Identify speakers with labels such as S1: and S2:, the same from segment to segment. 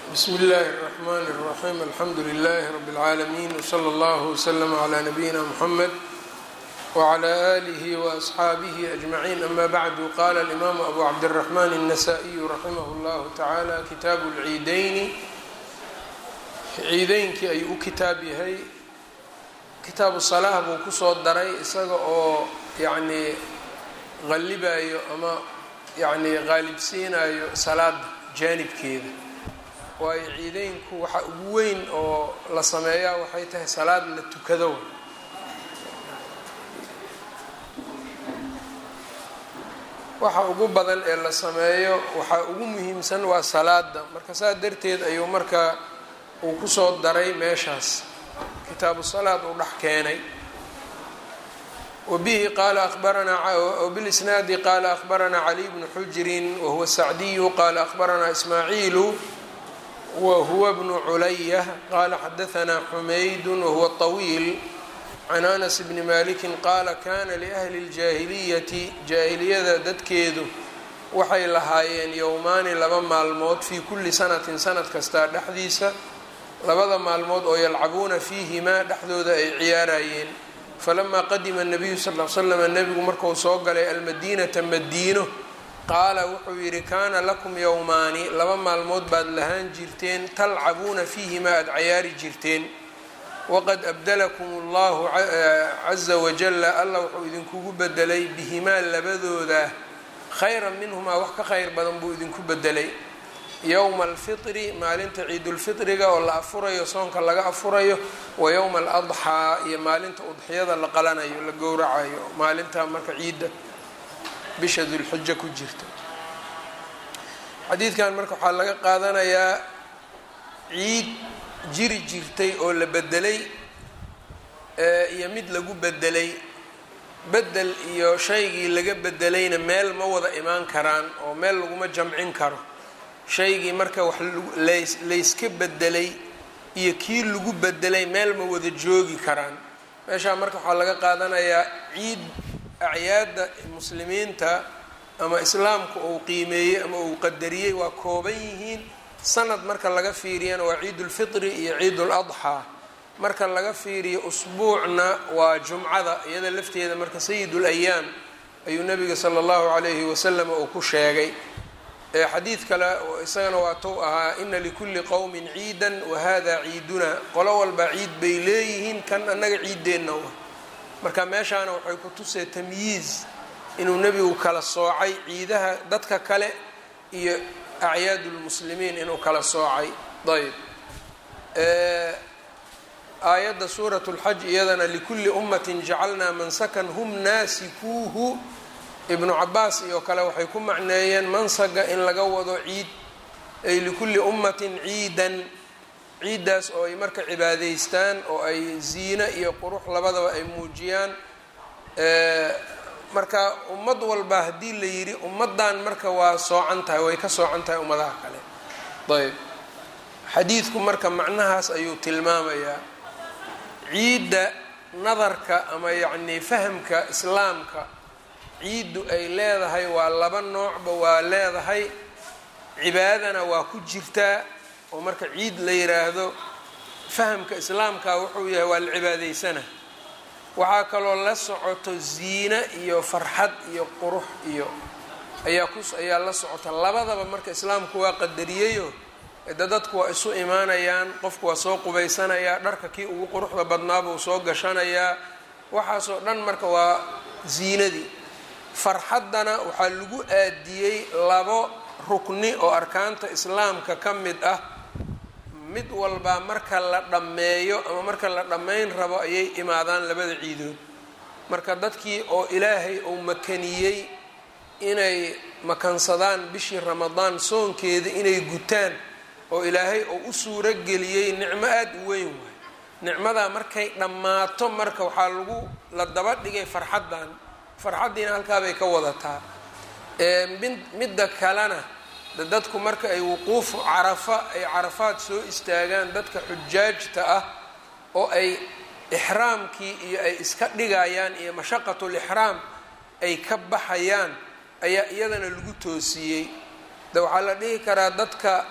S1: bsmi اllahi الرحmn الرaxيm alxamdu لlh rb العaalمين وslى اllه وslm عlى نabيina mحamed وعlى آlih وأصxaabih أجmaعين ama bعd qala الإmam abu cabdالرحmn النsائي raximh اllah taعalى kitaabu اlciideyni ciideynkii ayuu u kitaab yahay kitaabu salaah buu kusoo daray isaga oo yacnii qallibayo ama yacnii qaalibsiinayo salaada jaanibkeeda waayo ciideynku waxa ugu weyn oo la sameeyaa waxay tahay salaad la tukado waxa ugu badan ee la sameeyo waxaa ugu muhiimsan waa salaada marka saa darteed ayuu marka uu kusoo daray meeshaas kitaabu salaad uu dhex keenay wbihi qala abaranaa wbilisnaadi qala akhbaranaa caliy bnu xujrin wahuwa sacdiyu qala akhbaranaa ismaaciilu wahuwa bnu culaya qala xadaanaa xumaydu wahuwa طawiil can anas bni maliki qaala kana liahli اljaahiliyati jaahiliyada dadkeedu waxay lahaayeen yowmaani laba maalmood fii kuli sanatin sanad kastaa dhexdiisa labada maalmood oo yalcabuuna fiihimaa dhexdooda ay ciyaarayeen falamaa qadima nabiyu sal l slam nebigu marku soo galay almadiinata madiino qaala wuxuu yidhi kaana lakum yowmaani laba maalmood baad lahaan jirteen talcabuuna fiihimaa aada cayaari jirteen waqad abdalakum allahu caza wajala allah wuxuu idinkugu bedelay bihimaa labadooda khayran minhumaa wax ka khayr badan buu idinku bedelay yowma alfitri maalinta ciidulfitriga oo la afurayo soonka laga afurayo wa yowma aladxaa iyo maalinta udxiyada la qalanayo la gowracayo maalinta marka ciidda bisha dulxija ku jirta xadiidkan marka waxaa laga qaadanayaa ciid jiri jirtay oo la bedelay iyo mid lagu bedelay bedel iyo shaygii laga bedelayna meel ma wada imaan karaan oo meel laguma jamcin karo shaygii marka wax layska bedelay iyo kii lagu bedelay meel ma wada joogi karaan meeshaa marka waxaa laga qaadanayaa ciid acyaadda muslimiinta ama islaamku uu qiimeeyey ama uu qadariyey waa kooban yihiin sanad marka laga fiiriyana waa ciidulfitri iyo ciidul adxaa marka laga fiiriyo usbuucna waa jumcada iyada lafteeda marka sayidul ayaam ayuu nabiga sala allahu calayhi wasalam uu ku sheegay xadiid kale isagana waa tou ahaa ina likulli qowmin ciidan wahada ciiduna qolo walba ciid bay leeyihiin kan annaga ciiddeenna wa marka meeshaana waxay ku tusee tamyiiz inuu nebigu kala soocay ciidaha dadka kale iyo acyaadu lmuslimiin inuu kala soocay ayb aayadda suurat lxaj iyadana likulli ummatin jacalnaa mansakan hum naasikuuhu ibnu cabaas iyo kale waxay ku macneeyeen mansaga in laga wado ciid ay likulli ummatin ciidan ciiddaas oo ay marka cibaadeystaan oo ay ziine iyo qurux labadaba ay muujiyaan marka ummad walba haddii la yidhi ummaddan marka waa soocan tahay way ka soocan tahay ummadaha kale ayb xadiidku marka macnahaas ayuu tilmaamayaa ciidda nadarka ama yacnii fahamka islaamka ciiddu ay leedahay waa laba noocba waa leedahay cibaadana waa ku jirtaa oo marka ciid la yiraahdo fahamka islaamka wuxuu yahay waa la cibaadeysana waxaa kaloo la socoto ziine iyo farxad iyo qurux iyo ayaa ku ayaa la socota labadaba marka islaamku waa qadariyeyo de dadku waa isu imaanayaan qofku waa soo qubaysanayaa dharka kii ugu quruxda badnaabuu soo gashanayaa waxaasoo dhan marka waa ziinadii farxaddana waxaa lagu aadiyey labo rukni oo arkaanta islaamka ka mid ah mid walbaa marka la dhammeeyo ama marka la dhammayn rabo ayay imaadaan labada ciidood marka dadkii oo ilaahay uu makaniyey inay makansadaan bishii ramadaan soonkeeda inay gutaan oo ilaahay oo u suuro geliyey nicmo aada u weyn waay nicmadaa markay dhammaato marka waxaa lagu la daba dhigay farxaddan farxaddiina halkaabay ka wadataa midda kalena dadku marka ay wuquufu carafa ay carafaad soo istaagaan dadka xujaajta ah oo ay ixraamkii iyo ay iska dhigayaan iyo mashaqatulixraam ay ka baxayaan ayaa iyadana lagu toosiyey de waxaa la dhihi karaa dadka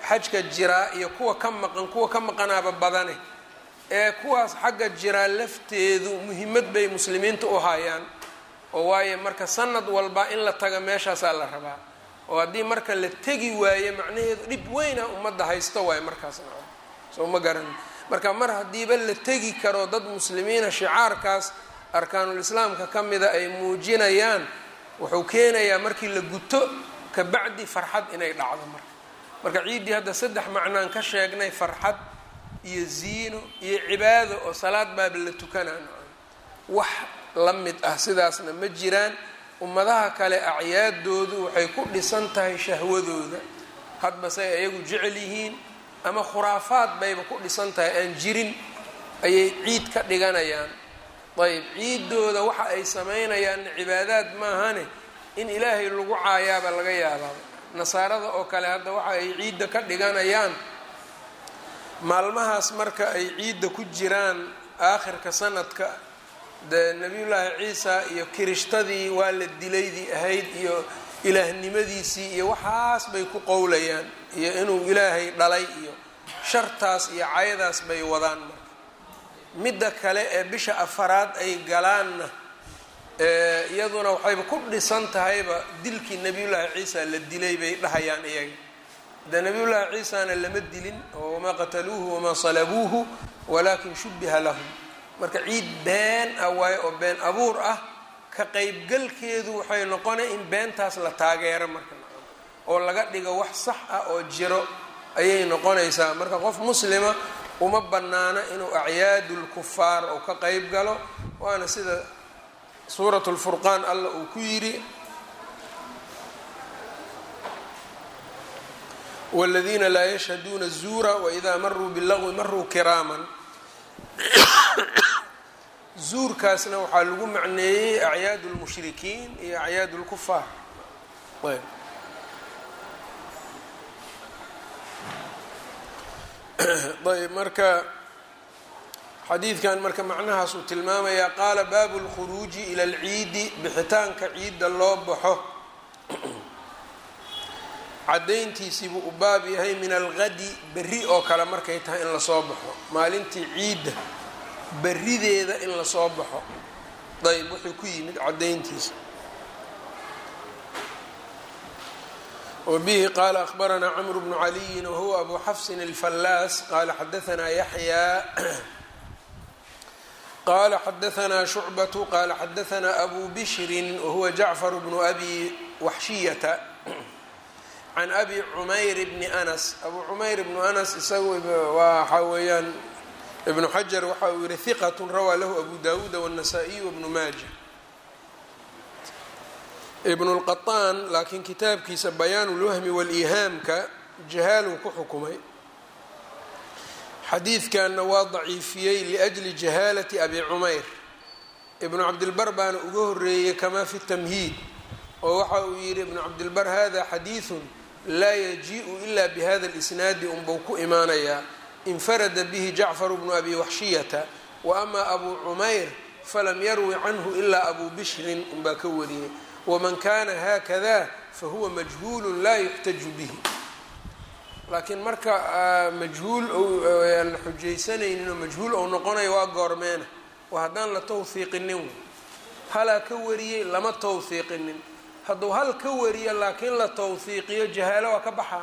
S1: xajka jiraa iyo kuwa ka maqan kuwa ka maqanaaba badane ee kuwaas xagga jiraa lafteedu muhiimad bay muslimiinta u hayaan oo waayo marka sanad walba in la taga meeshaasaa la rabaa oo haddii marka la tegi waayo macnaheedu dhib weyna ummadda haysto waayo markaas soo ma garan marka mar haddiiba la tegi karo dad muslimiina shicaarkaas arkaanul islaamka ka mida ay muujinayaan wuxuu keenayaa markii la guto kabacdi farxad inay dhacdo marka marka ciiddii hadda saddex macnaan ka sheegnay farxad iyo ziino iyo cibaado oo salaad baaba la tukanaan wax la mid ah sidaasna ma jiraan ummadaha kale acyaadoodu waxay ku dhisan tahay shahwadooda hadba say ayagu jecel yihiin ama khuraafaad bayba ku dhisan tahay aan jirin ayay ciid ka dhiganayaan ayb ciidooda waxa ay sameynayaan cibaadaad maahane in ilaahay lagu caayaaba laga yaabaa nasaarada oo kale hadda waxa ay ciidda ka dhiganayaan maalmahaas marka ay ciidda ku jiraan aakhirka sanadka dee nabiyullaahi ciisa iyo kirishtadii waa la dilaydii ahayd iyo ilaahnimadiisii iyo waxaas bay ku qowlayaan iyo inuu ilaahay dhalay iyo shartaas iyo cayadaas bay wadaan marka midda kale ee bisha afaraad ay galaanna iyaduna waxayba ku dhisan tahayba dilkii nabiyullaahi ciisa la dilay bay dhahayaan iyaga de nabiyullaahi ciisana lama dilin oo wamaa qataluuhu wamaa salabuuhu walaakin shubiha lahum marka ciid been ah waayo oo been abuur ah ka qeybgalkeedu waxay noqonay in beentaas la taageero marka oo laga dhigo wax sax ah oo jiro ayay noqonaysaa marka qof muslima uma banaana inuu acyaadu lkufaar ou ka qeyb galo waana sida suurat lfurqaan alla uu ku yidhi wاladiina laa yashhaduuna الzuura wإida maruu biاlagwi maruu kiraaman zuurkaasna waxaa lagu macneeyey acyaad اlmushrikiin iyo acyaad اlkufaar ayb marka xadiidkan marka macnahaas uu tilmaamayaa qaala baabu اlkhuruuji ilى اlciidi bixitaanka ciidda loo baxo caddayntiisii buu u baab yahay min algadi berri oo kale markay tahay in lasoo baxo maalintii ciidda berrideeda in lasoo baxo ayb wuxuu ku yimid caddayntiisa wbihi qaala akhbaranaa cmr bnu caliyin wahuwa abu xafsin alfallaas qaala xadaanaa yaxyaa qala xadaanaa shucbatu qaala xadaanaa abu bishrin wahuwa jacfar bnu abi waxshiyata can abi cumayr bni anas abu cumayr bnu anas isagu waxaa weeyaan ibnu xajar waxa uu yihi hiqat rawaa lahu abu dawuuda wالnasaa-iy wbnu maaja ibn اlqaطaan laakiin kitaabkiisa bayaan اlwahmi wاliihaamka jahaaluu ku xukumay xadiidkanna waa daciifiyey liأjli jahaalati abi cumayr ibnu cabdilbar baana uga horeeyey kama fi tamhiid oo waxa uu yihi ibnu cabdilbar hada xadiiثu laa yajiءu ila bihada اlisnaadi unbuu ku imaanayaa infarada bihi jacfar bnu abi waxshiyata waama abu cumayr falam yarwi canhu ilaa abu bishrin unbaa ka wariyey wman kana haakada fahuwa majhuul laa yuxtaju bihi laakiin marka majhuul aan la xujaysanaynin oo majhuul ou noqonayo waa goormeena waa haddaan la tawhiiqinin halaa ka wariyey lama tawhiiqinin hadduu hal ka wariyo laakiin la tawhiiqiyo jahaalo waa ka baxaa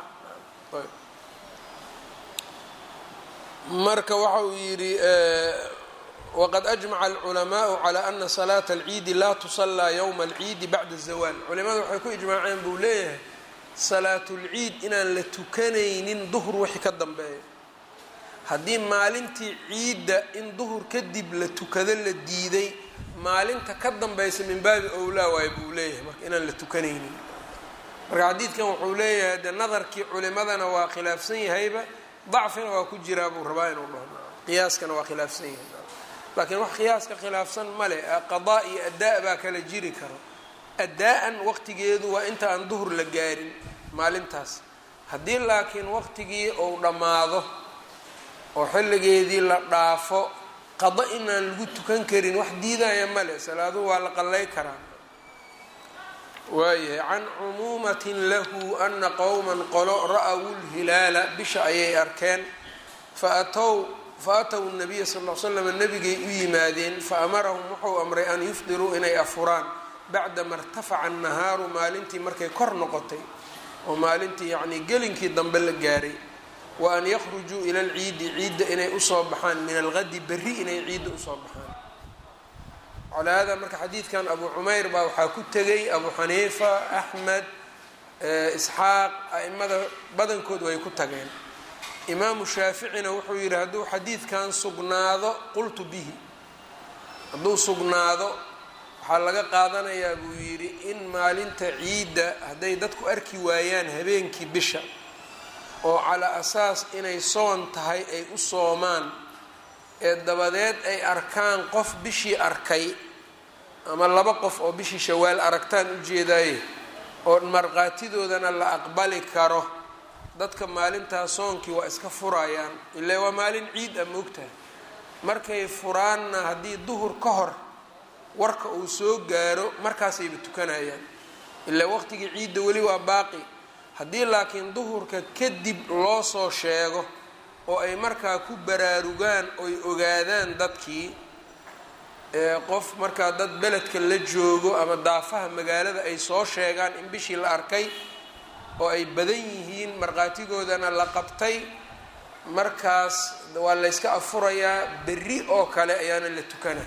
S1: marka waxa uu yidhi wqad ajmaca alculamaau calaa ana salaata alciidi laa tusallaa yowma alciidi bacda azawaal culimada waxay ku ijmaaceen buu leeyahay salaatulciid inaan la tukanaynin duhur wixii ka dambeeya haddii maalintii ciidda in duhur kadib la tukado la diiday maalinta ka dambaysa min baabi owlaa waayo buu leeyahay marka inaan la tukanaynin marka xadiidkan wuxuu leeyahay de nadarkii culimadana waa khilaafsan yahayba dacfina waa ku jiraa buu rabaa inuu dhaho qiyaaskana waa khilaafsan yahay laakiin wax qiyaaska khilaafsan male qadaa iyo addaa baa kala jiri karo addaa-an waqtigeedu waa inta aan duhur la gaarin maalintaas haddii laakiin waqtigii uu dhammaado oo xilligeedii la dhaafo qado inaan lagu tukan karin wax diidaya male salaaduhu waa la qallay karaa waayahay can cumuumatin lahu ana qowman qolo ra-w lhilaala bisha ayay arkeen faatow faatow nabiya sal l slam nabigay u yimaadeen faamarahum wuxuu amray an yufdiruu inay afuraan bacdama irtafaca annahaaru maalintii markay kor noqotay oo maalintii yacnii gelinkii dambe la gaaray wa an yakhrujuu ila alciidi ciidda inay usoo baxaan min algadi berri inay ciidda usoo baxaan calaa hada marka xadiidkan abu cumayr baa waxaa ku tegay abu xaniifa axmed isxaaq a-imada badankood way ku tageen imaamu shaaficina wuxuu yidhi hadduu xadiidkan sugnaado qultu bihi hadduu sugnaado waxaa laga qaadanayaa buu yidhi in maalinta ciidda hadday dadku arki waayaan habeenkii bisha oo calaa asaas inay soon tahay ay u soomaan ee dabadeed ay arkaan qof bishii arkay ama laba qof oo bishii shawaal aragtaan ujeedaaye oo markhaatidoodana la aqbali karo dadka maalintaa soonkii waa iska furayaan ilaa waa maalin ciid a moogtahay markay furaanna haddii duhur ka hor warka uu soo gaaro markaasayba tukanayaan ilaa waqtigii ciidda weli waa baaqi haddii laakiin duhurka kadib loo soo sheego oo ay markaa ku baraarugaan oy ogaadaan dadkii qof markaa dad beledka la joogo ama daafaha magaalada ay soo sheegaan in bishii la arkay oo ay badan yihiin markhaatigoodana la qabtay markaas waa layska afurayaa berri oo kale ayaana la tukana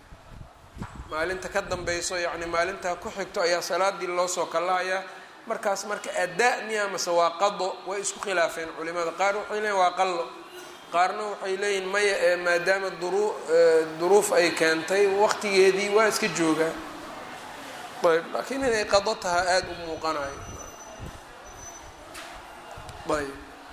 S1: maalinta ka dambayso yacni maalintaa ku xigto ayaa salaadii loosoo kalahayaa markaas marka adaa miya mase waa qado way isku khilaafeen culimada qaar waxay leeyiin waa qallo qaarna waxay leeyihin maya ee maadaama duru duruuf ay keentay waqtigeedii waa iska joogaa ayb laakiin inay qado tahaa aada u muuqanayo ayb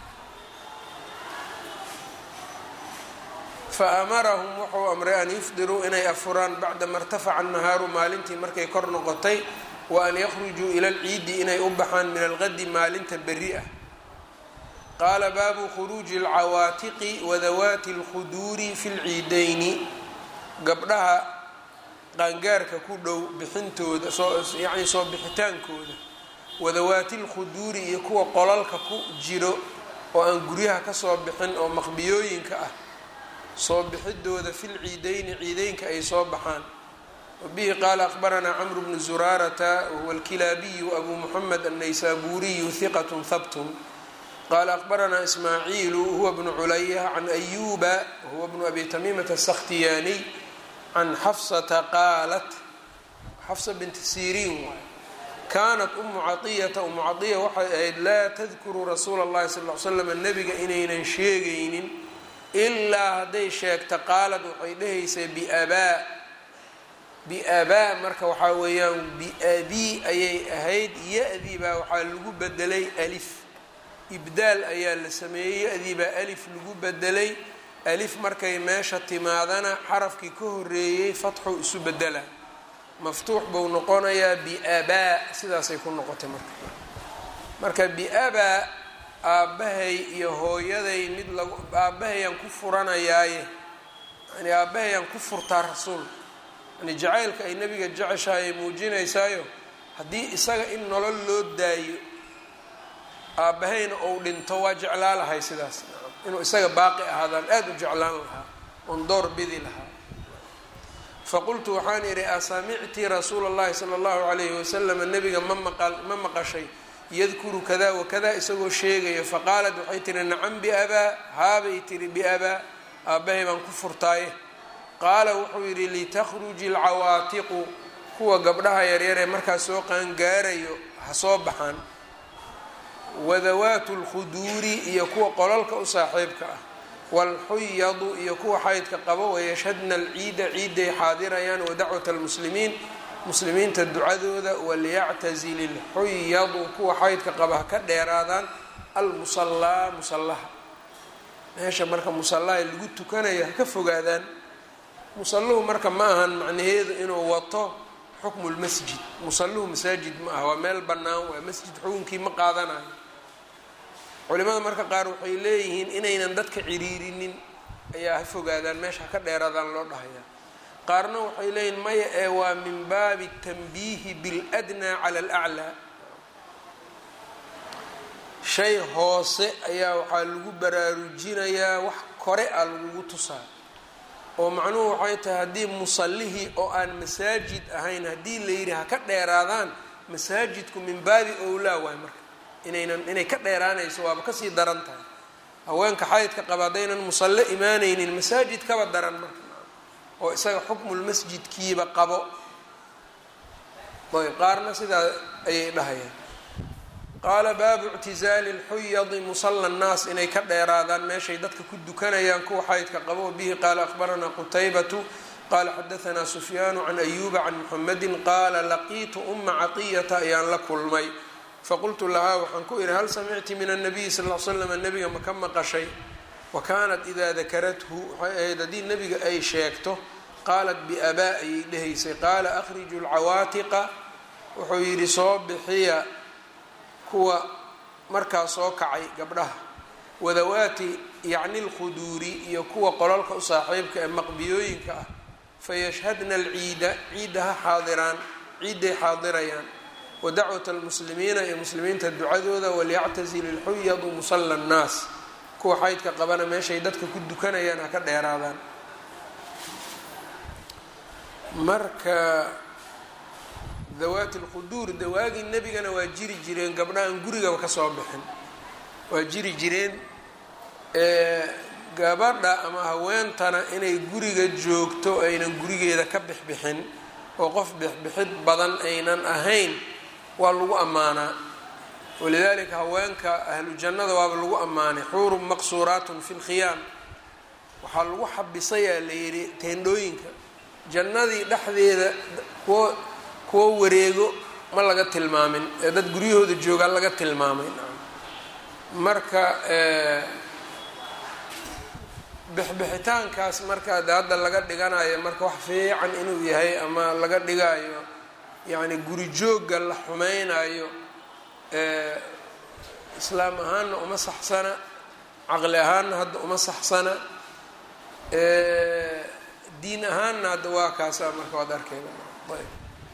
S1: faamarahum wuxuu amray an yufdiruu inay afuraan bacdama irtafaca annahaaru maalintii markay kor noqotay wa an yakhrujuu ila alciidi inay u baxaan min algadi maalinta berri ah qaala baabu khuruuji alcawaatiqi wadawaati alkhuduuri fi lciidayni gabdhaha qaangaarka ku dhow bixintooda soyacni soo bixitaankooda wadawaati lkhuduuri iyo kuwa qolalka ku jiro oo aan guryaha kasoo bixin oo maqbiyooyinka ah soo bixidooda fi lciidayni ciideynka ay soo baxaan wabihi qaala akhbaranaa camru bnu zuraarata wahuwa alkilaabiyu abu muxamed annaysaburiyu hiqat habtun qaala akhbaranaa ismaaciilu huwa bnu culaya can ayuba wahuwa bnu abi tamiimata asakhtiyaaniy can xafsata qaalat xafsa binti siriin waay kaanat umu caiyata umu caiya waxay ahayd laa tadkuru rasuula اllahi sal l slam nabiga inaynan sheegaynin ilaa hadday sheegta qaalad waxay dhahaysay biabaa biabaa marka waxaa weeyaan biabii ayay ahayd ya-dii baa waxaa lagu bedelay alif ibdaal ayaa la sameeyey ya-dii baa alif lagu bedelay alif markay meesha timaadana xarafkii ka horeeyey fatxuu isu bedela maftuux buu noqonayaa biabaa sidaasay ku noqotay marka marka biabaa aabbahay iyo hooyaday mid lagu aabbahayaan ku furanayaaye yani aabbahayaan ku furtaa rasuulka yani jacaylka ay nebiga jeceshahay muujinaysaayo haddii isaga in nolol loo daayo aabbahayna ou dhinto waa jeclaa lahay sidaas inuu isaga baaqi ahaadaan aada u jeclaan lahaa oon door bidi lahaa faqultu waxaan idhi asamicti rasuula اllahi sala اllahu alayhi wasalam nebiga ma maqa ma maqashay yadkuru kada wakada isagoo sheegaya faqaalat waxay tihi nacam biabaa haabay tihi biabaa aabbahay baan ku furtaaye qaala wuxuu yidhi litakhruji alcawaatiqu kuwa gabdhaha yaryaree markaas soo qaangaarayo ha soo baxaan wadawaatu lkhuduuri iyo kuwa qolalka u saaxiibka ah waalxuyadu iyo kuwa xaydka qabo wayashhadna alciida ciiday xaadirayaan wadacwat almuslimiin muslimiinta ducadooda waliyactazil ilxuyadu kuwa xaydka qaba ha ka dheeraadaan almusallaa musallaha meesha marka musallaha lagu tukanayo ha ka fogaadaan musalluhu marka ma ahan macnaheedu inuu wato xukmu lmasjid musalluhu masaajid ma aha waa meel bannaan waa masjid xukunkii ma qaadanayo culimada marka qaar waxay leeyihiin inaynan dadka ciriirinin ayaa ha fogaadaan meesha ha ka dheeraadaan loo dhahayaa qaarna waxay leeyihin maya ee waa min baabi tanbiihi biاladnaa cala alaclaa shay hoose ayaa waxaa lagu baraarujinayaa wax kore a lagugu tusaa oo macnuhu waxay tahay haddii musallihii oo aan masaajid ahayn haddii la yidhi ha ka dheeraadaan masaajidku min baabi owlaa waay marka inaynan inay ka dheeraanayso waaba kasii daran tahay haweenka xaydka qaba haddaynan musalle imaanaynin masaajid kaba daran marka oo isaga xukmulmasjidkiiba qabo ayb qaarna sidaa ayay dhahayaan qaala baabu ictizaali lxuyadi musalla nnaas inay ka dheeraadaan meeshay dadka ku dukanayaan kuwa xaydka qabo bihi qaala akhbaranaa qutaybatu qaala xadaanaa sufyaanu can ayuuba can muxamedi qaala laqiitu uma caqiyata ayaan la kulmay faqultu lahaa waxaan ku ihi hal samicti min anabiyi sal l slam nabiga ma ka maqashay wa kaanat idaa dakarathu waxay ahayd haddii nebiga ay sheegto qaalat biabaa ayay dhehaysay qaala akhriju lcawaatiqa wuxuu yidhi soo bixiya kuwa markaa soo kacay gabdhaha wadawaati yacni lkhuduuri iyo kuwa qololka u saaxiibka ee maqbiyooyinka ah fayashhadna alciida ciidda ha xaadiraan ciidday xaadirayaan wa dacwat almuslimiina iyo muslimiinta ducadooda walyactazil ilxuyadu musalla annaas kuwa xaydka qabana meeshay dadka ku dukanayaan ha ka dheeraadaan marka dawaati lquduur dawaagii nebigana waa jiri jireen gabdhahan gurigaba kasoo bixin waa jiri jireen gabadha ama haweentana inay guriga joogto aynan gurigeeda ka bixbixin oo qof bixbixid badan aynan ahayn waa lagu ammaanaa walidaalika haweenka ahlu jannada waaba lagu ammaanay xuurun maqsuuraatun fi lkhiyaam waxaa lagu xabisayaa la yidhi teendhooyinka jannadii dhexdeeda kuwo kuwo wareego ma laga tilmaamin ee dad guryahooda joogaa laga tilmaamay marka bixbixitaankaas marka de hadda laga dhiganayo marka wax fiican inuu yahay ama laga dhigayo yacni guri joogga la xumeynayo islaam ahaanna uma saxsana caqli ahaanna hadda uma saxsana diin ahaanna hadda waa kaasa marka waad arkeyna ayb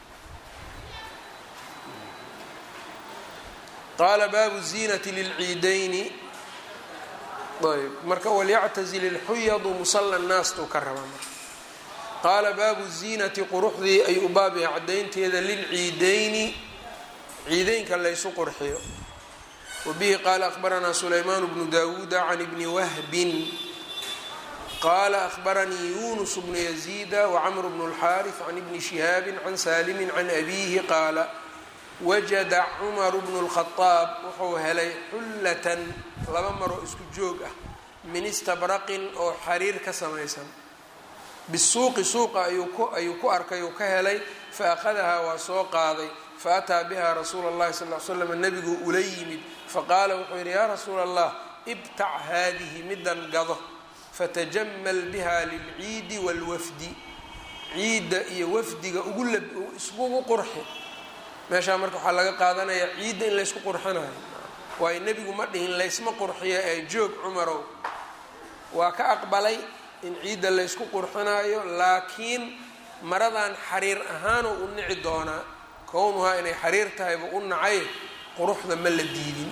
S1: qaala baabu ziinati lilciidayni ayb marka walyactazil ilxuyadu musalla nnaastuu ka raba marka qaala baabu ziinati quruxdii ayuu baab yahay caddaynteeda lilciidayni ciideynka laysu qurxiyo wabihi qaala akhbaranaa sulaymaan bnu dawuuda can ibni wahbin qaala akhbaranii yunus bnu yaziida wacamr bnu اlxaariث can ibni shihaabi can saalimi can abiihi qaala wajada cumaru bnu اlkhadaab wuxuu helay xullatan laba maroo isku joog ah min istabraqin oo xariir ka samaysan bisuuqi suuqa ayuu ku arkay uu ka helay faأkhadahaa waa soo qaaday faataa biha rasuula اllahi sal l slam nebiguu ula yimid faqaala wuxuu yidhi yaa rasuula allah ibtac haadihi midan gado fatajamal biha lilciidi wاlwafdi ciidda iyo wafdiga ugu iskugu qurxi meeshaa marka waxaa laga qaadanayaa ciidda in laysku qurxinayo waayo nebigu ma dhihin laysma qurxiyo ee joog cumarow waa ka aqbalay in ciidda laysku qurxinayo laakiin maradan xariir ahaanoo u nici doonaa kownuhaa inay xariir tahayba u nacay quruxda ma la diidin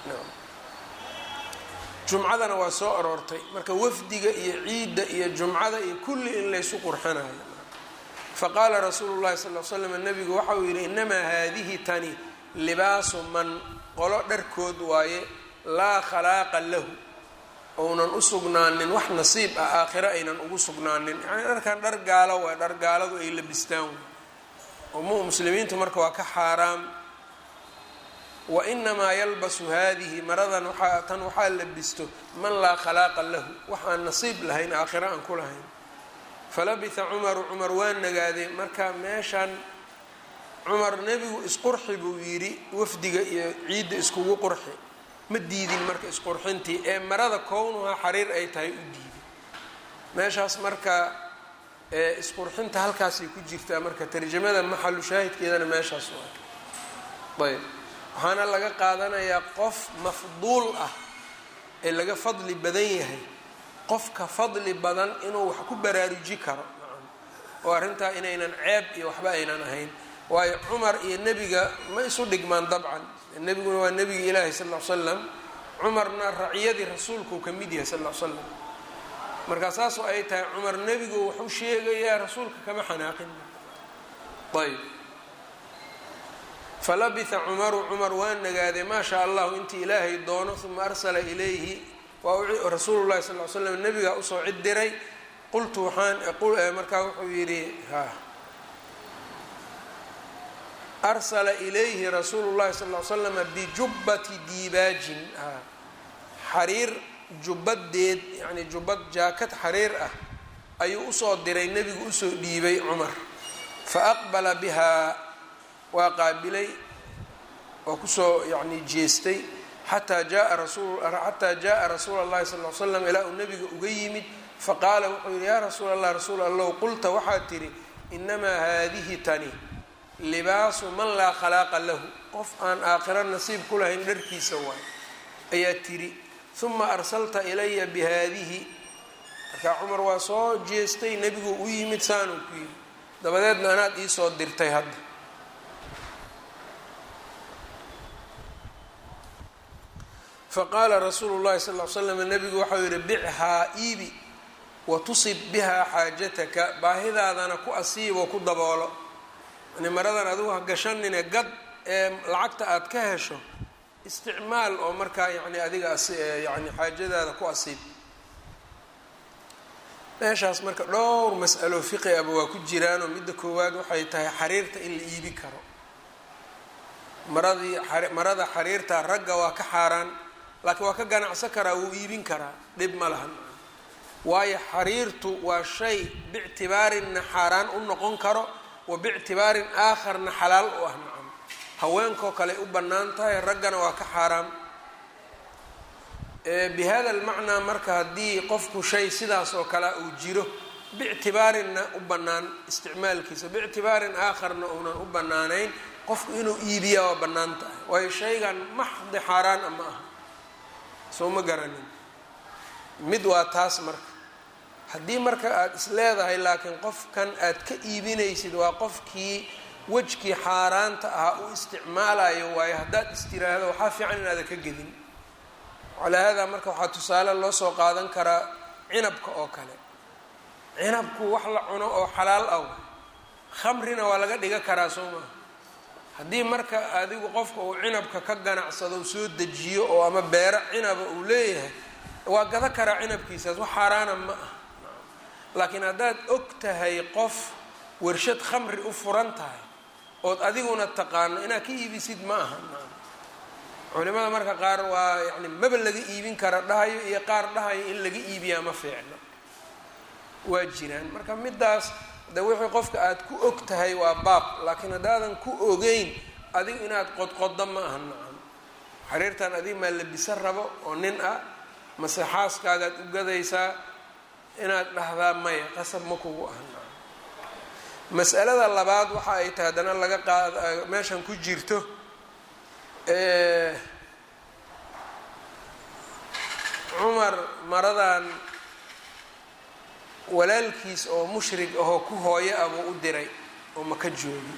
S1: jumcadana waa soo aroortay marka wafdiga iyo ciidda iyo jumcada iyo kulli in laysu qurxinayo faqaala rasuulu llahi sal l slam nabigu waxa uu yidhi inamaa haadihi tani libaasu man qolo dharkood waaye laa khalaaqa lahu ounan u sugnaanin wax nasiib ah aakhiro aynan ugu sugnaanin yani dharkan dhar gaalo waay dhar gaaladu ay labistaan way oo mu muslimiintu marka waa ka xaaraam wa inamaa yalbasu haadihi maradan waaa tan waxaa labisto man laa khalaaqa lahu wax aan nasiib lahayn aakhiro aan ku lahayn falabitha cumaru cumar waa nagaaday marka meeshan cumar nebigu isqurxi buu yidhi wafdiga iyo ciidda iskugu qurxi ma diidin marka isqurxintii ee marada kownuhaa xariir ay tahay u diiday meeshaas marka isqurxinta halkaasay ku jirtaa marka tarjamada maxalu shaahidkeedana meeshaas waa ayb waxaana laga qaadanayaa qof mafduul ah ee laga fadli badan yahay qofka fadli badan inuu wax ku baraaruji karo oo arrintaa inaynan ceeb iyo waxba aynan ahayn waayo cumar iyo nebiga ma isu dhigmaan dabcan nebiguna waa nebigi ilaahi sal l slam cumarna raciyadii rasuulkuu ka mid yahay sal l slam markaa saasoo ay tahay cumar nebigu wuxuu sheegayaa rasuulka kama xanaaqin ayb falabitha cumaru cumar waa nagaaday maa shaa allahu intii ilaahay doono uma arsala ilayhi waa rasuulu llahi sal l slam nebigaa usoo cid diray qultu waxaan markaa wuxuu yidhi ha arsala ilayhi rasuulu llahi sal l slama bijubbati diibaajin xariir jubbadeed yani jubbad jaakad xariir ah ayuu usoo diray nebigu usoo dhiibay cumar fa aqbala bihaa waa qaabilay waa kusoo yani jeestay xataa jaa rasul xataa jaءa rasuula اllahi sal l slam ilaa uu nebiga uga yimid faqaala wuxuu yihi yaa rasuul allah rasuul allow qulta waxaad tidhi inamaa haadihi tani libaasu man laa khalaaqa lahu qof aan aakhiro nasiib ku lahayn dharkiisa waay ayaa tidhi uma arsalta ilaya bihaadihi markaa cumar waa soo jeestay nebigu u yimid saanuu ku yidhi dabadeedna anaad iisoo dirtay hadda faqaala rasuulu llahi sal l slam nebigu waxau yihi bichaa iibi watusib bihaa xaajataka baahidaadana ku asiib oo ku daboolo yani maradan adigu ha gashanine gad ee lacagta aada ka hesho isticmaal oo markaa yani adiga yani xaajadaada ku asiib meeshaas marka dhowr mas'alo fiqi aba waa ku jiraanoo midda koowaad waxay tahay xariirta in la iibi karo maradii marada xariirta ragga waa ka xaaraan laakiin waa ka ganacsan karaa wuu iibin karaa dhib ma lahan waayo xariirtu waa shay bictibaarinna xaaraan u noqon karo wa bictibaarin aakharna xalaal u ah nacam haweenkoo kale u bannaan tahay raggana waa ka xaaraam bi hada almacnaa marka haddii qofku shay sidaas oo kale uu jiro bictibaarinna u bannaan isticmaalkiisa bictibaarin aakharna uunan u bannaanayn qofku inuu iibiyaa waa bannaan tahay waayo shaygan maxdi xaaraan a ma aha soo ma garanin mid waa taas marka haddii marka aada is leedahay laakiin qofkan aad ka iibinaysid waa qofkii wejkii xaaraanta ahaa u isticmaalayo waayo haddaad istiraahdo waxaa fiican inaada ka gedin calaa haadaa marka waxaa tusaale loo soo qaadan karaa cinabka oo kale cinabku wax la cuno oo xalaal ah khamrina waa laga dhiga karaa soo maha haddii marka adigu qofka uu cinabka ka ganacsado soo dejiyo oo ama beero cinaba uu leeyahay waa gada karaa cinabkiisaas wax xaaraana ma ah laakiin haddaad og tahay qof warshad khamri u furan tahay ood adiguna taqaano inaad ka iibisid ma aha culimada marka qaar waa yani maba laga iibin kara dhahayo iyo qaar dhahayo in laga iibiyaa ma fiicno waa jiraan marka midaas de wixii qofka aada ku og tahay waa baab laakiin haddaadan ku ogeyn adigu inaad qodqoddo ma aha nacam xariirtan adiga maa labisan rabo oo nin ah mase xaaskaagaad u gadaysaa inaad dhahdaa maya qasab ma kugu aha nacam mas'alada labaad waxa ay tahay haddana laga qaad meeshan ku jirto cumar maradan walaalkiis oo mushrig ahoo ku hooyo ah buu u diray oo maka joogi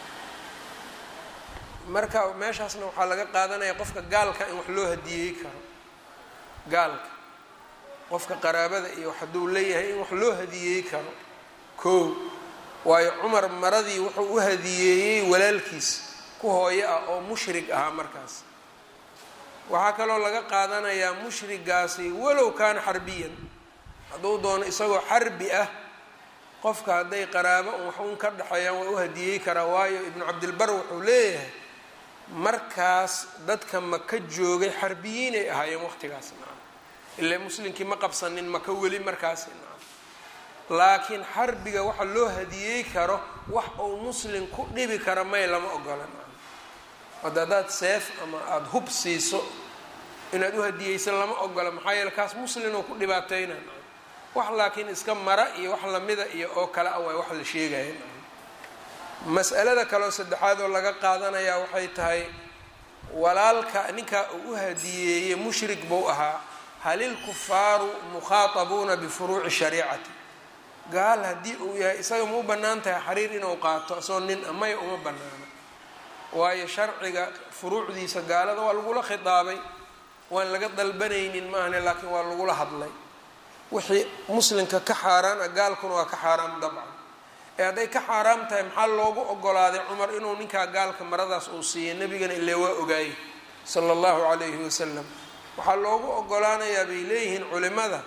S1: marka meeshaasna waxaa laga qaadanaya qofka gaalka in wax loo hadiyeey karo gaalka qofka qaraabada iyo hadduu leeyahay in wax loo hadiyeey karo kow waayo cumar maradii wuxuu u hadiyeeyey walaalkiis ku hooyo ah oo mushrig ahaa markaas waxaa kaloo laga qaadanayaa mushrigaasi walow kaana xarbiyan hadduu doono isagoo xarbi ah qofka hadday qaraabo un wax un ka dhexeeyaan waa u hadiyey karaa waayo ibnu cabdilbar wuxuu leeyahay markaas dadka maka joogay xarbiyiinay ahaayeen waqtigaas nacam ilaa muslimkii ma qabsanin maka weli markaasi nacam laakiin xarbiga waxa loo hadiyey karo wax uu muslim ku dhibi kara may lama ogola nacam hadda haddaad seef ama aada hub siiso inaad u hadiyeysa lama ogola maxaa yeele kaas muslimoo ku dhibaateyna wax laakiin iska mara iyo wax lamida iyo oo kale ah waay wax la sheegaya mas'alada kaleoo saddexaad oo laga qaadanayaa waxay tahay walaalka ninkaa uu u hadiyeeyey mushrik buu ahaa halil kufaaru mukhaatabuuna bifuruuci shariicati gaal haddii uu yahay isaga ma u bannaan tahay xariir inuu qaato isagoo nin a maya uma bannaano waayo sharciga furuucdiisa gaalada waa lagula khitaabay waan laga dalbanaynin maahane laakiin waa lagula hadlay wixii muslimka ka xaaraan ah gaalkuna waa ka xaaraam dabcan ee hadday ka xaaraam tahay maxaa loogu ogolaaday cumar inuu ninkaa gaalka maradaas uu siiya nebigana ile waa ogaayey sala allahu calayhi wasalam waxaa loogu ogolaanayaa bay leeyihiin culimada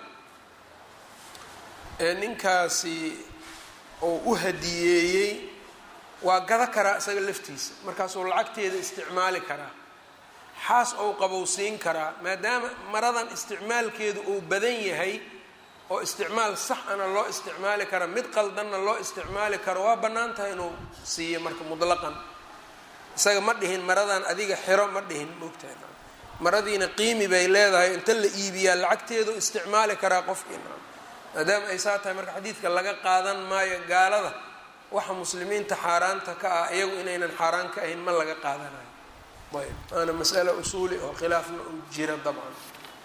S1: ee ninkaasi uu u hadiyeeyey waa gado karaa isaga laftiisa markaasuu lacagteeda isticmaali karaa xaas ou qabowsiin karaa maadaama maradan isticmaalkeedu uu badan yahay oo isticmaal sax ana loo isticmaali kara mid qaldanna loo isticmaali karo waa bannaan tahay inuu siiyo marka mutlaqan isaga ma dhihin maradan adiga xiro ma dhihin moogtahay maradiina qiimi bay leedahay inta la iibiyaa lacagteedu isticmaali karaa qofkiina maadaama ay saa tahay marka xadiidka laga qaadan maayo gaalada waxa muslimiinta xaaraanta ka ah iyagu inaynan xaaraan ka ahayn ma laga qaadanayo ayb waana mas'alo usuuli oo khilaafna uu jira dabcan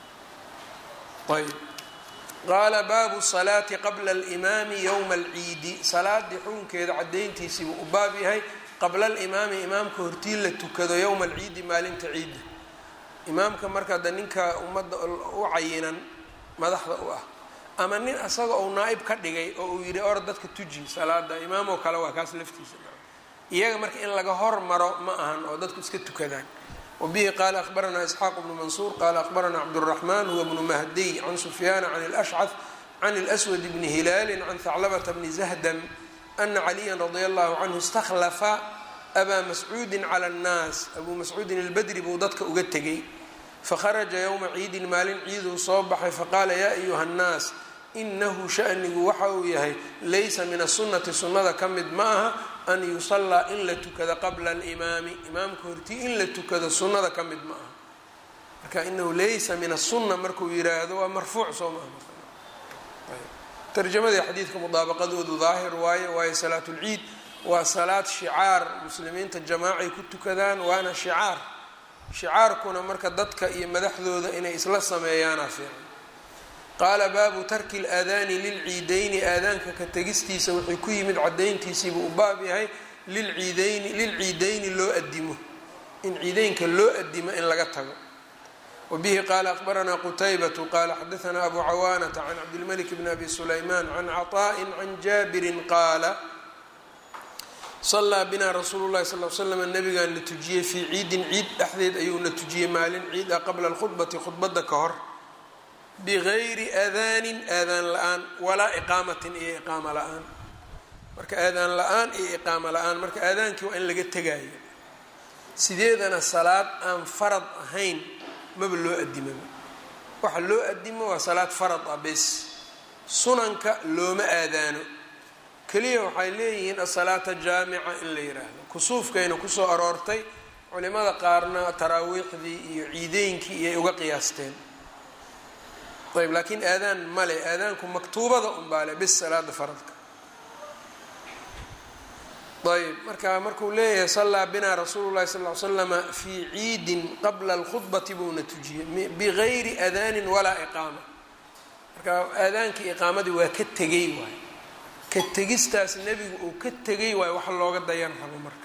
S1: ayb qaala baabu salaati qabla alimaami yowma alciidi salaadii xukunkeeda caddayntiisiibuu u baab yahay qabla alimaami imaamka hortii la tukado yowma alciidi maalinta ciidda imaamka marka da ninka ummadda u cayinan madaxda u ah ama nin asaga ou naa-ib ka dhigay oo uu yidhi or dadka tuji salaada imaamoo kale waa kaas laftiisa iyaga marka in laga hormaro ma ahan oo dadku iska tukadaan wabihi qaala akhbaranaa isxaaq bnu mansuur qaala akhbaranaa cabduraxmaan huwa bnu mahdiy can sufyaana can lashcad can lswad bni hilaali can haclabata bni zahdam ana caliyan radia allahu canhu istakhlafa abaa mascuudin cala annaas abuu mascuudin albadri buu dadka uga tegay fakharaja yowma ciidin maalin ciiduu soo baxay faqaala yaa ayuha nnaas inahu shanigu waxa uu yahay laysa min asunati sunnada ka mid ma aha an yusallaa in la tukado qabla alimaami imaamka hortii in la tukado sunnada ka mid ma aha marka inahu laysa min asunna markuu yiraahdo waa marfuuc soo maaha tarjamadii xadiidka mudaabaqadoodu daahir waaye waayo salaat lciid waa salaad shicaar muslimiinta jamaacay ku tukadaan waana shicaar shicaarkuna marka dadka iyo madaxdooda inay isla sameeyaana fiican qaala baabu tarki laadaani lilciideyni aadaanka ka tegistiisa wuxuu ku yimid cadayntiisiibuu u baab yahay lilciideyni lilciideyni loo adimo in ciideynka loo adimo in laga tago wabihi qaala akhbaranaa qutaybatu qaala xadaanaa abu cawaanata can cabdilmalik bni abi sulaymaan can caطaءi can jaabirin qaala salaa binaa rasuulu llahi sal l slam nabigaan na tujiyey fii ciidin ciid dhexdeed ayuu na tujiyey maalin ciid ah qabla alkhudbati khudbadda ka hor bigayri aadaanin aadaan la-aan walaa iqaamatin iyo iqaama la-aan marka aadaan la-aan iyo iqaama la-aan marka aadaankii waa in laga tegaayo sideedana salaad aan farad ahayn maba loo adimaba waxa loo adimo waa salaad farad ah bes sunanka looma aadaano keliya waxay leeyihiin asalaata jaamica in la yiraahdo kusuufkayna kusoo aroortay culimada qaarna taraawiixdii iyo ciideynkii iyay uga qiyaasteen ayb laakiin aadaan male aadaanku maktuubada unbaale bis salaada faradka ayb marka markuu leeyahay sallaa binaa rasuulu llahi sal l slama fii ciidin qabla alkhudbati buuna tujiyey bigayri aadaanin walaa iqaama marka aadaankii iqaamadii waa ka tegey waay ka tegistaas nebigu uu ka tegay waayo wax looga dayan rabo marka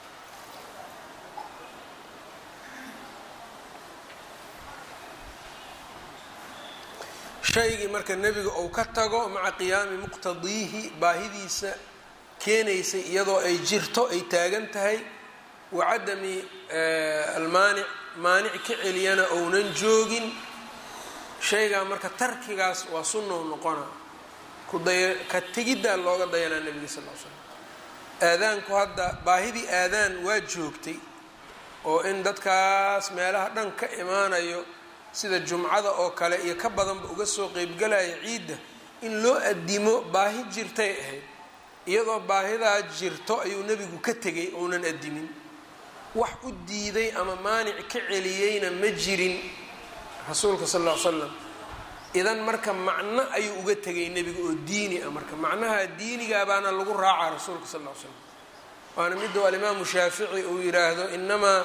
S1: shaygii marka nebiga uu ka tago maca qiyaami muqtadiihi baahidiisa keenaysay iyadoo ay jirto ay taagan tahay wa cadami almaanic maanic ka celiyana ounan joogin shaygaa marka tarkigaas waa sunnou noqona kudaya ka tegiddaa looga dayanaa nebiga sal l slam aadaanku hadda baahidii aadaan waa joogtay oo in dadkaas meelaha dhan ka imaanayo sida jumcada oo kale iyo ka badanba uga soo qeybgalaya ciidda in loo adimo baahi jirtay ahayd iyadoo baahidaa jirto ayuu nebigu ka tegay ounan adimin wax u diiday ama maanic ka celiyeyna ma jirin rasuulka sal ll ly slam idan marka macno ayuu uga tegay nebiga oo diini ah marka macnaha diinigaa baana lagu raacaa rasuulka sal ll ly slam waana miduu alimaamu shaafici uu yiraahdo inamaa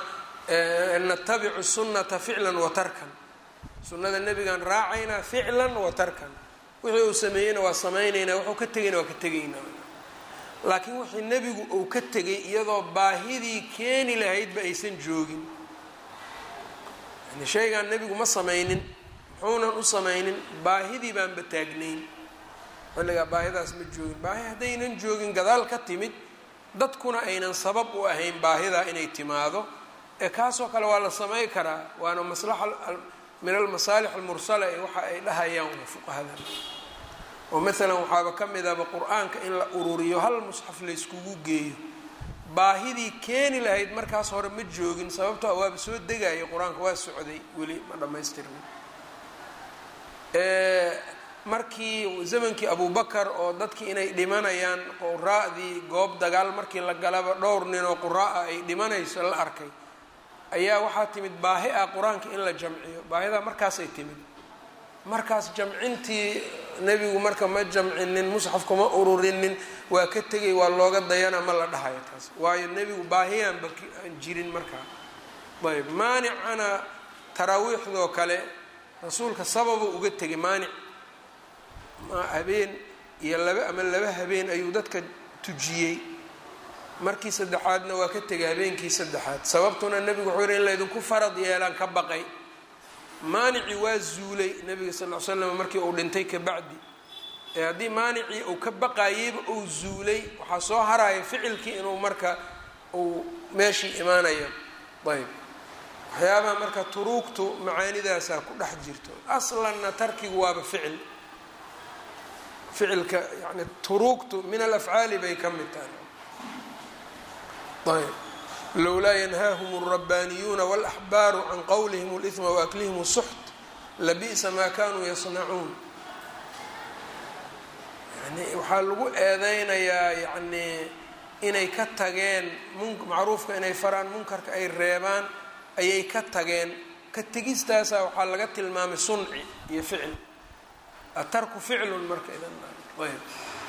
S1: natabicu sunnata ficlan wa tarkan sunnada nebigaan raacaynaa ficlan wa tarkan wixii uu sameeyeyna waa samaynaynaa wuxuu ka tegayna waa ka tegaynaa laakiin wixii nebigu uu ka tegay iyadoo baahidii keeni lahaydba aysan joogin yani shaygaan nebigu ma samaynin muxuunan u samaynin baahidii baanba taagnayn xilligaa baahidaas ma joogin baahi haddaynan joogin gadaal ka timid dadkuna aynan sabab u ahayn baahidaa inay timaado ee kaasoo kale waa la samay karaa waana maslaxa min almasaalix almursala ee waxa ay dhahayaan waa fuqahada oo maalan waxaaba ka midaba qur-aanka in la ururiyo hal musxaf layskugu geeyo baahidii keeni lahayd markaas hore ma joogin sababtoo waaba soo degaya qur-aanka waa socday weli ma dhammaystirmin markii zamankii abubakar oo dadkii inay dhimanayaan quraa'dii goob dagaal markii la galaba dhowr nin oo qura'a ay dhimanayso la arkay ayaa waxaa timid baahi ah qur-aanka in la jamciyo baahidaa markaasay timid markaas jamcintii nebigu marka ma jamcinin musxafka ma ururinin waa ka tegay waa looga dayana ma la dhahayo taas waayo nebigu baahiyaanba aan jirin markaa ayb maanicana taraawiixdoo kale rasuulka sababa uga tegay maanic habeen iyo laba ama laba habeen ayuu dadka tujiyey markii saddexaadna waa ka tegay habeenkii saddexaad sababtuna nebigu wuxuu yihi in laydinku farad yeelaan ka baqay maanicii waa zuulay nebiga sal l slam markii uu dhintay kabacdi ee haddii maanicii uu ka baqayeyba uu zuulay waxaa soo haraya ficilkii inuu marka uu meeshii imaanayo ayb waxyaabaha marka turuugtu macaanidaasaa ku dhex jirto aslanna tarkigu waaba ficil ficilka yani turuugtu min alafcaali bay ka mid tahay ayb lowlaa yanhaahum اlrabbaaniyuuna wاlaxbaaru can qowlihim اlإثma waaklihim الsuxt labi'sa maa kanuu yasnacuun yani waxaa lagu eedeynayaa yani inay ka tageen macruufka inay faraan munkarka ay reebaan ayay ka tageen ka tegistaasa waxaa laga tilmaamay sunci iyo ficil atarku ficlun marka idan ayb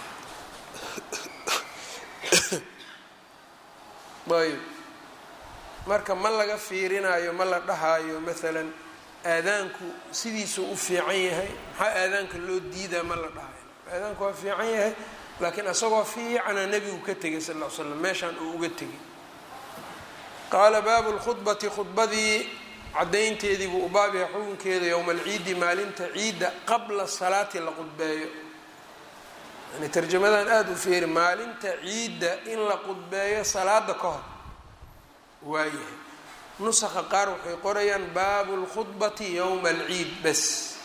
S1: ayb marka ma laga fiirinayo ma la dhahaayo maalan aadaanku sidiisuu u fiican yahay maxaa aadaanka loo diidaa ma la dhahayo aadaanku waa fiican yahay laakiin isagoo fiicana nebigu ka tegay sal l slam meeshaan uu uga tegay qaala baabu lkhudbati khudbadii caddaynteedii buu u baab yahay xukunkeeda yowma alciidi maalinta ciidda qabla salaati la qudbeeyo yani tarjamadan aada u fiiri maalinta ciidda in la qudbeeyo salaada ka hor waayahay nusakha qaar waxay qorayaan baabu lkhudbati yowma alciid bas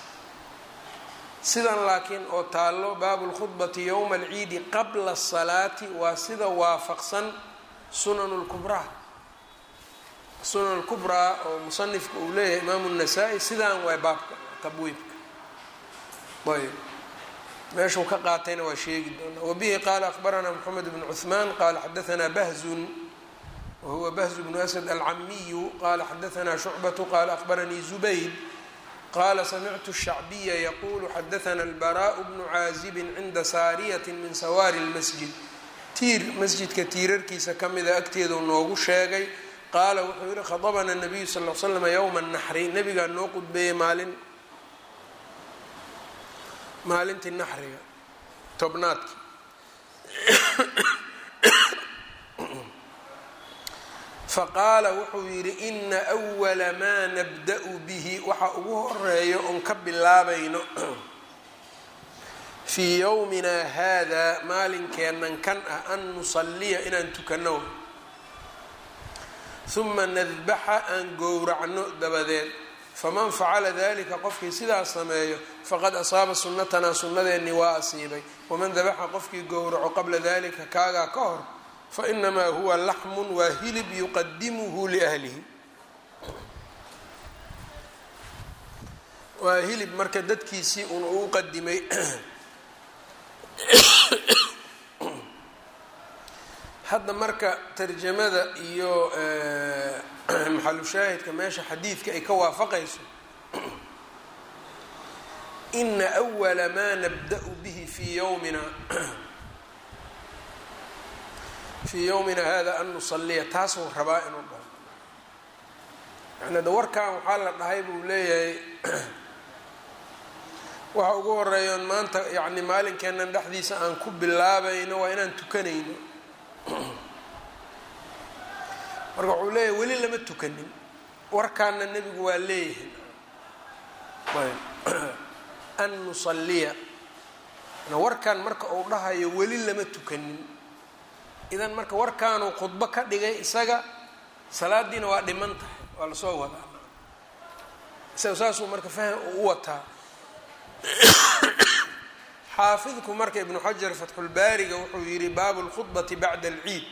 S1: sidan laakiin oo taallo baabu lkhudbati yowma alciidi qabla asalaati waa sida waafaqsan sunanu lkubraa sunan lkubraa oo musanifka uu leeyahay imaamu nasaa-i sidaan waa baabka tabwiibka ayb meeshuu ka qaatayna waa sheegi doonaa wabihi qaala akbaranaa moxamed bnu cuثmaan qaala xadaanaa bahzun wahuwa bahzu bnu asad alcamiyu qaala xadaanaa shucbatu qaala akbaranii zubayd qaala samictu الshacbiya yaqulu xadaana albaraءu bnu caazibin cinda saariyati min sawaari اlmasjid tiir masjidka tiirarkiisa ka mida agteedu noogu sheegay qaala wuxuu yihi khadabana nabiyu sal l slama yowma naxri nabigaa noo qudbeeyey maalin maalintii naxriga tobnaadkii faqaala wuxuu yidhi ina أwala maa nabda-u bihi waxa ugu horeeyo oon ka bilaabayno fii yowmina hada maalinkeennan kan ah an nusaliya inaan tukano uma nadbaxa aan gowracno dabadeed faman facala dalika qofkii sidaas sameeyo faqad asaaba sunnatanaa sunnadeennii waa asiibay waman dabaxa qofkii gowraco qabla dalika kaagaa ka hor fainamaa huwa laxmun waa hilib yuqadimuhu liahlihi waa hilib marka dadkiisii un uu qadimay hadda marka tarjamada iyo maxalushaahidka meesha xadiidka ay ka waafaqayso ina أwala maa nabda-u bihi fii yowmina fii yowmina hada an nusaliya taasuu rabaa inuu dhaho yani da warkan waxaa la dhahay buu leeyahay waxa ugu horeeyoon maanta yacni maalinkeennan dhexdiisa aan ku bilaabayno waa inaan tukanayno marka wuxuu leeyahay weli lama tukanin warkaana nebigu waa leeyahay an nusaliya warkan marka uu dhahayo weli lama tukanin idan marka warkaanuu khudbo ka dhigay isaga salaadiina waa dhiman tahay waa lasoo wadaa isaga saasuu marka faham u wataa xaafidku marka ibnu xajar fatxulbaariga wuxuu yihi baabu lkhudbati bacda alciid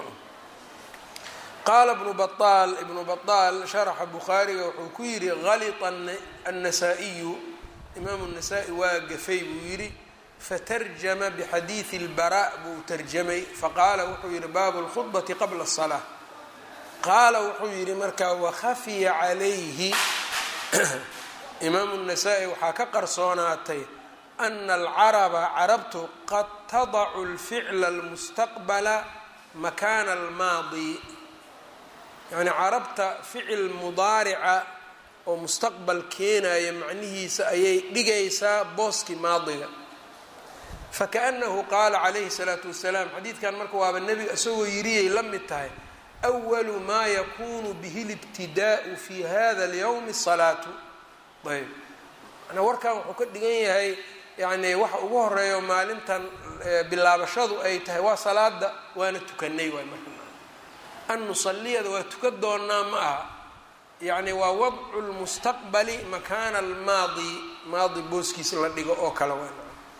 S1: qaala ibnu baal ibnu baطaal sharaxa bukhaariga wuxuu ku yihi halita annasaa-iyu imaamu nasaa-i waa gafay buu yidhi fatarjama bixadiidi اlbara buu tarjamay faqaala wuxuu yihi baabu اlkhudbati qabla الsalaa qaala wuxuu yihi markaa wakhafiya calayhi imaamu nasaa-i waxaa ka qarsoonaatay ana alcaraba carabtu qad tadacu اlficla اlmustaqbala makaana almaadi yacni carabta ficil mudaarica oo mustaqbal keenaya macnihiisa ayay dhigaysaa booskii maadiga fakaأnahu qaala calayhi الsalaatu wasalaam xadiidkan marka waaba nebiga isagoo yiriyay la mid tahay أwalu maa yakunu bihi اlibtidaءu fi hada اlyowmi الsalaatu ayb manaa warkan wuxuu ka dhigan yahay yani waxa ugu horeeyo maalintan bilaabashadu ay tahay waa salaada waana tukanay waay marka an nusaliyada waa tukan doonaa ma aha yacni waa wadcu lmustaqbali makaana almaadi maadi booskiisa la dhigo oo kale waa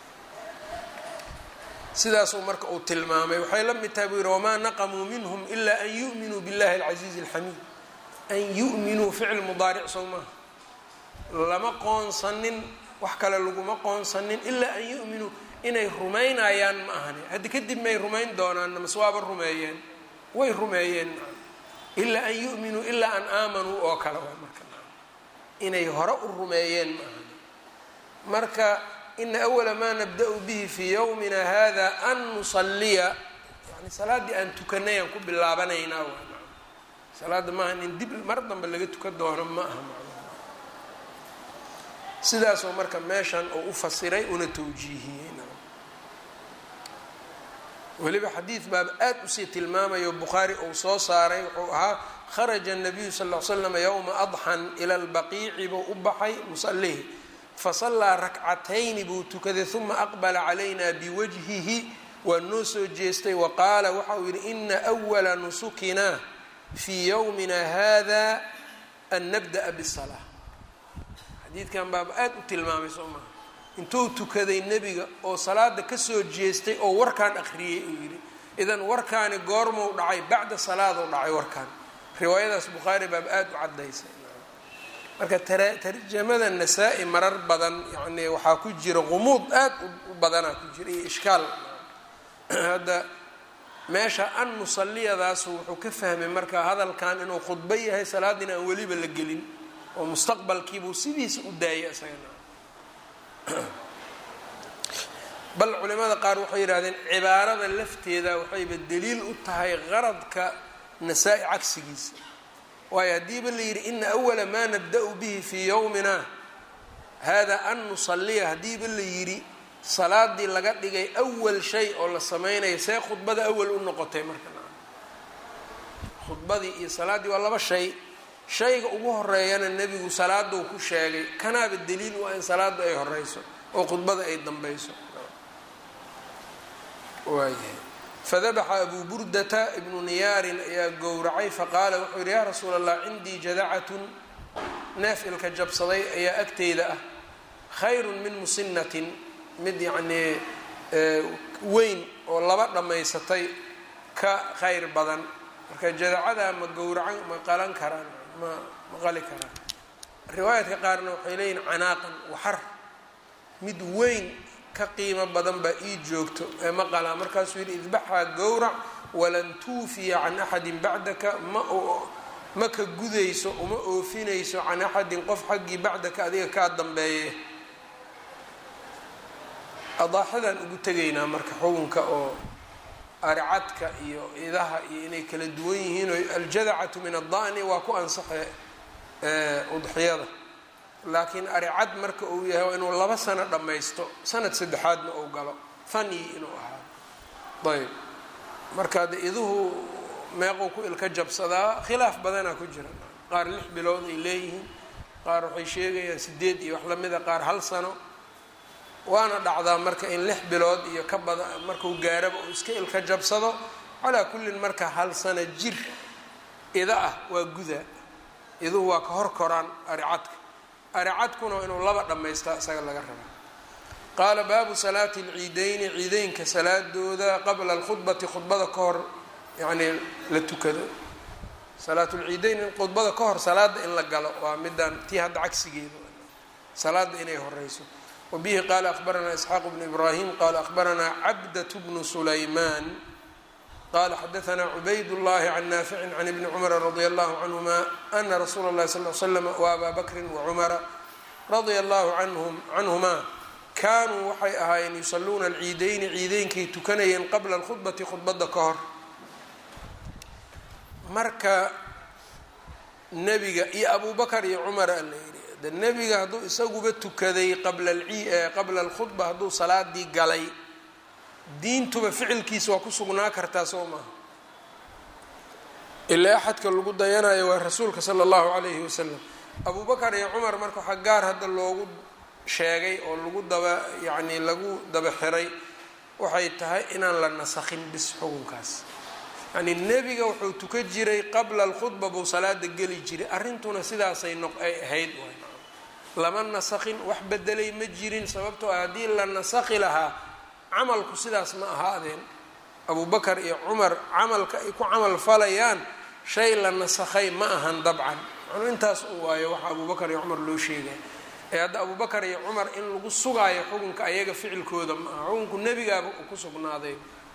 S1: sidaasuu marka uu tilmaamay waxay la mid tahay buu yihi wamaa naqamuu minhum ilaa an yu'minuu billahi alcasiizi alxamiid an yu'minuu ficil mudaaric sow maaha lama qoonsanin wax kale laguma qoonsanin ilaa an yu'minuu inay rumaynayaan ma ahani haddi kadib may rumayn doonaan mase waaba rumeeyeen way rumeeyeen ilaa an yu'minuu ilaa an aamanuu oo kale waa marka inay hore u rumeeyeen ma ahani marka ina awala maa nabda-u bihi fii yowmina hada an nusaliya yani salaaddii aan tukanay aan ku bilaabanaynaa waa salaadda maaha in dib mar dambe laga tukan doono ma aha sidaasoo marka meeshan uu u fasiray una tawjiihiyey weliba xadiid baaba aada usii tilmaamayo bukhaari uu soo saaray wuxuu ahaa kharaja الnabiyu sal ll slam yowma adxan ila lbaqiici buu u baxay musalihi fasallaa rakcatayni buu tukaday uma aqbala calayna biwajhihi waa noo soo jeestay wa qaala waxa uu yihi ina أwala nusukina fii yowmina hada an nabda'a bالsalaa xadiidkan baaba aada u tilmaamay soo maha intuu tukaday nebiga oo salaada kasoo jeestay oo warkaan akhriyey uu yidhi idan warkaani goormuu dhacay bacda salaaduu dhacay warkaan riwaayadaas bukhaari baaba aada u caddaysay marka tarjamada nasaa-i marar badan yani waxaa ku jira qumuud aada u badanaa ku jira iyo ishkaal hadda meesha an musaliyadaasu wuxuu ka fahmay marka hadalkan inuu khudbo yahay salaadina aan weliba la gelin oo mustaqbalkiibuu sidiisa u daayay isagana bal culimada qaar waxay yidhahdeen cibaarada lafteeda waxayba daliil u tahay qaradka nasaa-i cagsigiisa waayo haddiiba la yidhi ina awala maa nabda-u bihi fii yowmina hada an nusaliya haddiiba la yidhi salaadii laga dhigay awal shay oo la samaynayo see khudbada awal u noqotay marka khudbadii iyo salaaddii waa laba shay shayga ugu horeeyana nebigu salaaduu ku sheegay kanaaba daliil u ah in salaada ay horeyso oo khudbada ay dambeyso waayahay fadabaxa abuu burdata ibnu niyaarin ayaa gowracay faqaala wuxuu yihi yaa rasuula allah cindii jadacatun neef ilka jabsaday ayaa agteyda ah khayrun min musinatin mid yacnii weyn oo laba dhammaysatay ka khayr badan marka jadacadaa ma gowracan ma qalan karaan ma ma qali karaan riwaayaadka qaarna waxay leeyihin canaaqan waxar mid weyn ka qiimo badan baa ii joogto ee ma qalaa markaasuu yidhi idbaxaa gowrac walan tuufiya can axadin bacdaka ma ma ka gudayso uma oofinayso can axadin qof xaggii bacdaka adiga kaa dambeeye adaaxadaan ugu tegaynaa marka xukunka oo aricadka iyo idaha iyo inay kala duwan yihiin oo aljadacatu min adda'ni waa ku ansaxe udxiyada laakiin aricad marka uu yahay waa inuu laba sano dhammaysto sanad saddexaadna uu galo fani inuu ahaado ayb marka de iduhu meequu ku ilka jabsadaa khilaaf badanaa ku jira qaar lix bilood ay leeyihiin qaar waxay sheegayaan sideed iyo wax lamida qaar hal sano waana dhacdaa marka in lix bilood iyo ka bada markuu gaaraba uu iska ilka jabsado calaa kullin marka hal sano jir ida ah waa guda iduhu waa ka hor koraan aricadka aricadkuna inuu laba dhammaystaa isaga laga rabaa qaala baabu salaati alciideyni ciideynka salaadooda qabla alkhudbati khudbada ka hor yacnii la tukado salaatulciideyn in khudbada ka hor salaada in la galo waa midaan tii hadda cagsigeeda salaada inay horeyso wabihi qaala akhbaranaa isxaaq bnu ibraahim qaala akhbaranaa cabdat bnu sulaymaan qala xadaanaa cubayd llahi can naaficin can ibni cumara radia allahu canhuma ana rasuula اllahi sal l slam waabaa bakrin wacumara radia allahu canhumaa kaanuu waxay ahaayeen yusaluuna alciideyni ciideynkay tukanayeen qabla alkhudbati khudbada ka hor marka nebiga iyo abu bakar iyo cumar a la yidhi de nebiga hadduu isaguba tukaday qabla qabla alkhudba hadduu salaadii galay diintuba ficilkiisa waa ku sugnaa kartaa soo maaha ilaa axadka lagu dayanayo waa rasuulka sala allahu calayhi wasalam abu bakar iyo cumar marka waxaa gaar hadda loogu sheegay oo lagu daba yacni lagu daba xiray waxay tahay inaan la nasakhin bis xukunkaas yacni nebiga wuxuu tukan jiray qabla alkhudba buu salaada geli jiray arrintuna sidaasay noq ay ahayd lama nasakhin wax bedelay ma jirin sababtoo ah haddii la nasakhi lahaa camalku sidaas ma ahaadeen abu bakar iyo cumar camalka ay ku camal falayaan shay la nasakhay ma ahan dabcan macnuu intaas u waayo waxa abu bakar iyo cumar loo sheegaya ee hadda abu bakar iyo cumar in lagu sugaayo xukunka ayaga ficilkooda ma aha xukunku nebigaaba uu ku sugnaaday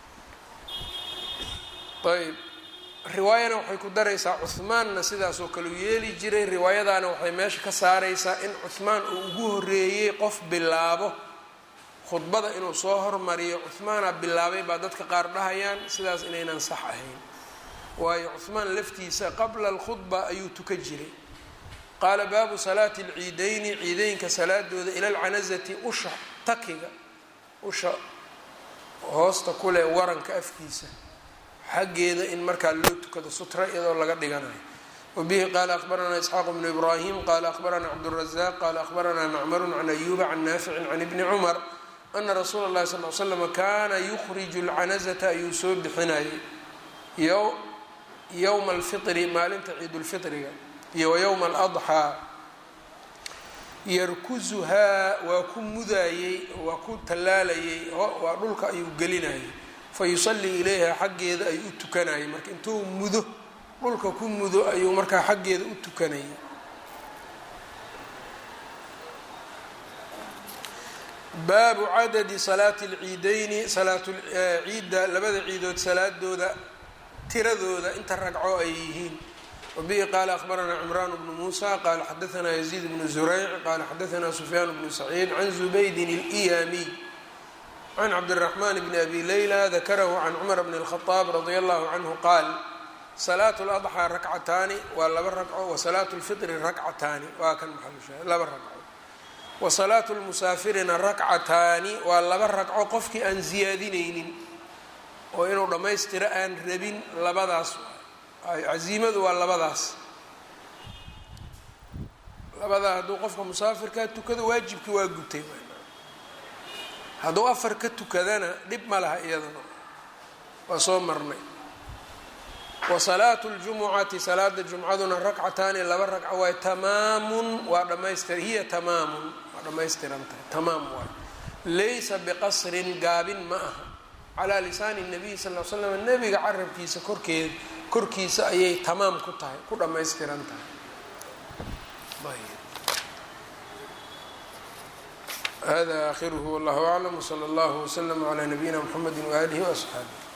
S1: ayb riwaayana waxay ku daraysaa cuhmaanna sidaasoo kale u yeeli jiray riwaayadaana waxay meesha ka saaraysaa in cuhmaan uu ugu horeeyey qof bilaabo khudbada inuu soo hormariyo cuhmaana bilaabay baa dadka qaar dhahayaan sidaas inaynan sax ahayn waayo cuhmaan laftiisa qabla alkhudba ayuu tukan jiray qaala baabu salaati alciideyni ciideynka salaadooda ila alcanazati usha takiga usha hoosta kuleh waranka afkiisa xaggeeda in markaa loo tukado sutra iyadoo laga dhiganayo wabihi qaala akhbaranaa isxaaq bnu ibraahim qaala akhbaranaa cabdurazaq qaala akhbaranaa macmarun can ayuuba can naaficin can ibni cumar ana rasuula اllahi sal l slama kaana yukhriju lcanazata ayuu soo bixinayay yowma alfiri maalinta ciidulfitriga iyo wa yowma aladxaa yarkuzuhaa waa ku mudaayey waa ku tallaalayay waa dhulka ayuu gelinayay fa yusallii ilayha xaggeeda ayuu u tukanayay marka intuu mudo dhulka ku mudo ayuu markaa xaggeeda u tukanayay baabu cadadi salaati alciideyni salaatu ciidda labada ciidood salaadooda tiradooda inta ragco ay yihiin wabihi qaala akhbaranaa cimraan bnu muusa qaala xadaanaa yaziid bnu zurayc qaala xadaanaa sufyaan bnu saciid can zubaydin اliyamiy can cabdiraxmaan bni abi leyla dakarahu can cumar bni اlkhadaab radia allahu canhu qaal salaatu ladxaa rakcataani waa laba ragco wa salaatu lfitri rakcataani waa kan maxalusha laba ragco wa salaatu lmusaafirina rakcataani waa laba ragco qofkii aan ziyaadinaynin oo inuu dhammaystiro aan rabin labadaas casiimadu waa labadaas labadaa hadduu qofka musaafirkaa tukado waajibkii waa gutay hadduu afar ka tukadana dhib ma laha iyadana waa soo marnay wa salaatu ljumucati salaada jumcaduna rakcataani laba ragco waay tamaamun waa dhamaystir hiya tamaamun waa dhammaystiran tahay tamaam waay laysa biqasrin gaabin ma aha calaa lisaani nabiy sal l slam nebiga carabkiisa korkeed korkiisa ayay tamaam ku tahay ku dhammaystiran tahay hada akhiruhu wallahu aclam wsala allahu wslama calaa nabiyina mxamedi waaalihi waasxaabi